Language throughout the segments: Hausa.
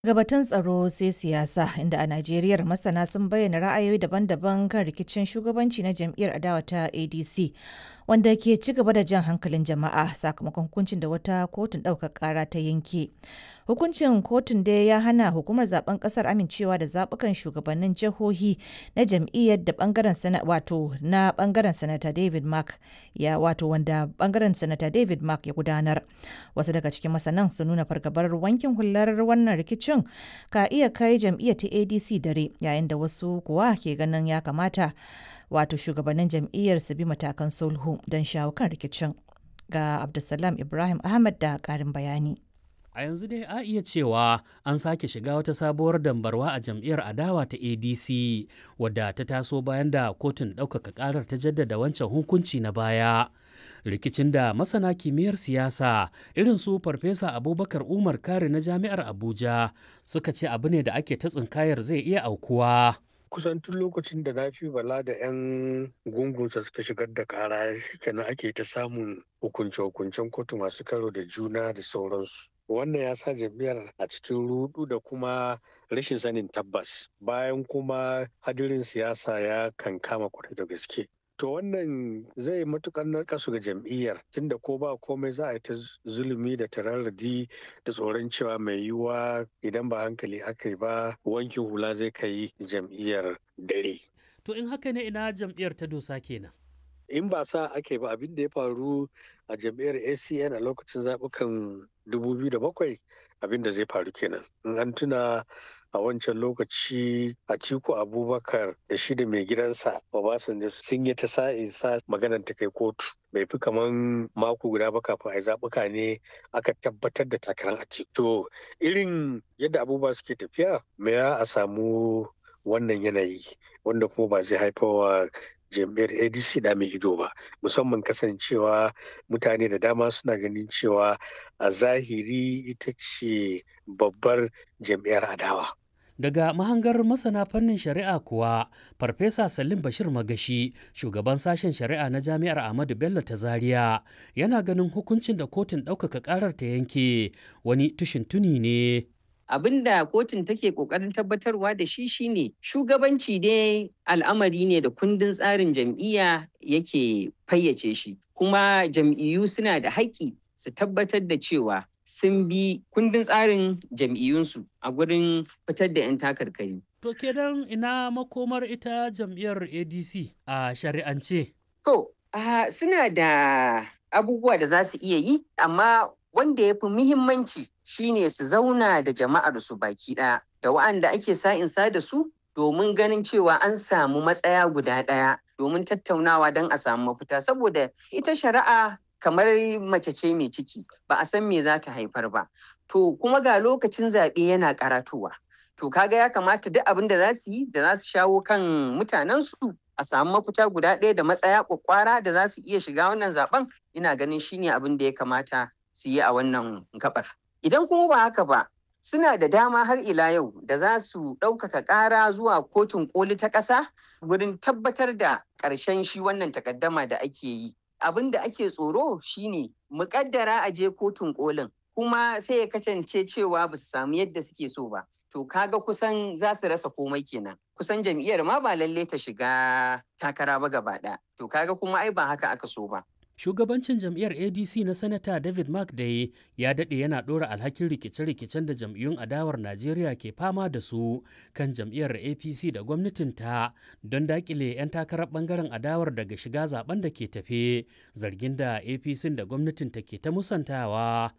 Gabatun tsaro sai siyasa inda a Najeriya masana sun bayyana ra'ayoyi daban-daban kan rikicin shugabanci na jam'iyyar adawa ta ADC wanda ke ci gaba da jan hankalin jama'a sakamakon hukuncin da wata kotun ɗaukar ƙara ta yanke. Hukuncin kotun dai ya hana hukumar zaben ƙasar amincewa da zaɓukan shugabannin jihohi na jam'iyyar da bangaren sana wato na bangaren sanata David Mark ya wato wanda bangaren sanata David Mark ya gudanar. Wasu daga cikin masanan sun nuna fargabar wankin hular wannan rikicin ka iya kai jam'iyyar ta ADC dare yayin da wasu kuwa ke ganin ya kamata wato shugabannin jam'iyyar su bi matakan sulhu don shawo kan rikicin. Ga Abdulsalam Ibrahim Ahmad da ƙarin bayani. A yanzu dai a iya cewa an sake shiga wata sabuwar dambarwa a jam'iyyar adawa ta ADC wadda ta taso bayan da kotun ɗaukaka ƙarar ta jaddada wancan hukunci na baya. Rikicin da masana kimiyyar siyasa irin su Farfesa Abubakar Umar Kare na Jami'ar Abuja suka ce abu ne da ake ta tsinkayar zai iya aukuwa. kusan tun lokacin da na fi bala da 'yan gungunsa suka shigar da kara kenan ake ta samun hukunce-hukuncen kotu masu karo da juna da sauransu wannan ya sa jam'iyyar a cikin rudu da kuma rashin sanin tabbas bayan kuma hadirin siyasa ya kankama kwarai da gaske to wannan zai matukar narkasu ga jam'iyyar tunda ko ba komai za a yi ta zulumi da tararradi da tsoron cewa mai yiwuwa idan ba hankali aka yi ba wankin hula zai kai jam'iyyar dare To in haka ne ina jam'iyyar ta dosa kenan. in ba sa ake ba abin da ya faru a jam'iyyar acn a lokacin zaɓukan 2007 abin da zai faru kenan in an tuna a wancan lokaci a ciko abubakar da shi da mai gidansa obasanjo sun yi ta sa'in sa maganar ta kai kotu bai fi kaman mako guda ba kafin a yi zaɓuka ne aka tabbatar da takarar a to irin yadda abubuwa suke tafiya me a samu wannan yanayi wanda kuma ba zai haifawa jam'iyyar adc da mai ido ba musamman kasancewa mutane da dama suna ganin cewa a zahiri ita ce babbar jam'iyyar adawa Daga mahangar masana fannin shari'a kuwa, Farfesa Salim Bashir Magashi, shugaban sashen shari'a na Jami'ar Ahmadu Bello ta Zaria, yana ganin hukuncin da kotun ɗaukaka ƙarar ta yanke wani tushin tuni ne. abin da kotun take kokarin tabbatarwa da shi shine shugabanci dai al'amari ne da kundin tsarin jam'iyya yake fayyace shi kuma jam'iyyu suna da haƙƙi su tabbatar da cewa sun bi kundin tsarin jam'iyyunsu a gurin fitar da 'yan takarkari. To kenan ina makomar ita jam'iyyar ADC a shari'ance. To, uh, suna da abubuwa da za su iya yi, amma wanda ya fi muhimmanci shine su zauna da jama'ar su baki ɗaya da wa'anda ake sa'insa da su domin ganin cewa an samu matsaya guda ɗaya domin tattaunawa don a samu mafita saboda ita shari'a kamar mace ce mai ciki ba a san me za ta haifar ba to kuma ga lokacin zaɓe yana karatowa to kaga ya kamata duk abin da za su yi da za su shawo kan mutanensu a samu mafita guda ɗaya da matsaya kwakwara da za su iya shiga wannan zaben ina ganin shine abin da ya kamata su yi a wannan gabar. Idan kuma ba haka ba, suna da dama har ila yau da za su ɗaukaka ƙara zuwa kotun ƙoli ta ƙasa wurin tabbatar da ƙarshen shi wannan takaddama da ake yi. Abin da ake tsoro shine muƙaddara a je kotun ƙolin kuma sai ya kasance cewa ba su samu yadda suke so ba. To kaga kusan za su rasa komai kenan. Kusan jam'iyyar ma ba lalle ta shiga takara ba gaba ɗaya. To kaga kuma ai ba haka aka so ba. Shugabancin jam'iyyar ADC na Sanata David Mark Day ya daɗe yana ɗora alhakin rikice-rikicen da jam'iyyun adawar Najeriya ke fama da su kan jam'iyyar APC da gwamnatinta don daƙile 'yan takarar ɓangaren adawar daga shiga zaben da ke tafe zargin da APC da gwamnatinta ke ta musantawa.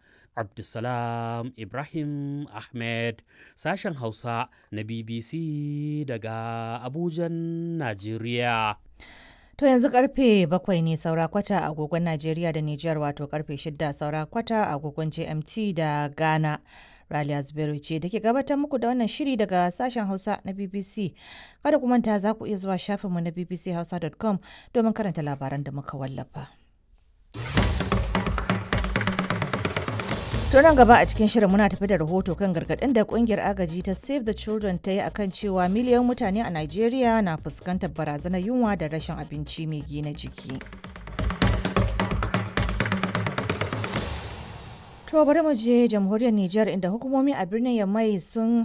Abdulsalam Ibrahim Ahmed sashen Hausa na BBC daga Abujan, Najeriya. To yanzu karfe bakwai ne saura kwata a agogon Najeriya da Nijar wato karfe shida saura kwata a agogon GMT da Ghana. Raliya Zubairu ce da ke gabatar muku da wannan shiri daga sashen Hausa na BBC. Kada ku manta za ku iya zuwa shafinmu na bbchausa.com domin karanta labaran da muka wallafa. To nan gaba a cikin shirin muna tafi da rahoto kan gargaɗin da kungiyar agaji ta Save the Children ta yi akan cewa miliyan mutane a Najeriya na fuskantar barazanar yunwa da rashin abinci mai gina jiki. To bari mu je jamhuriyar Nijar inda hukumomi a birnin Yamai sun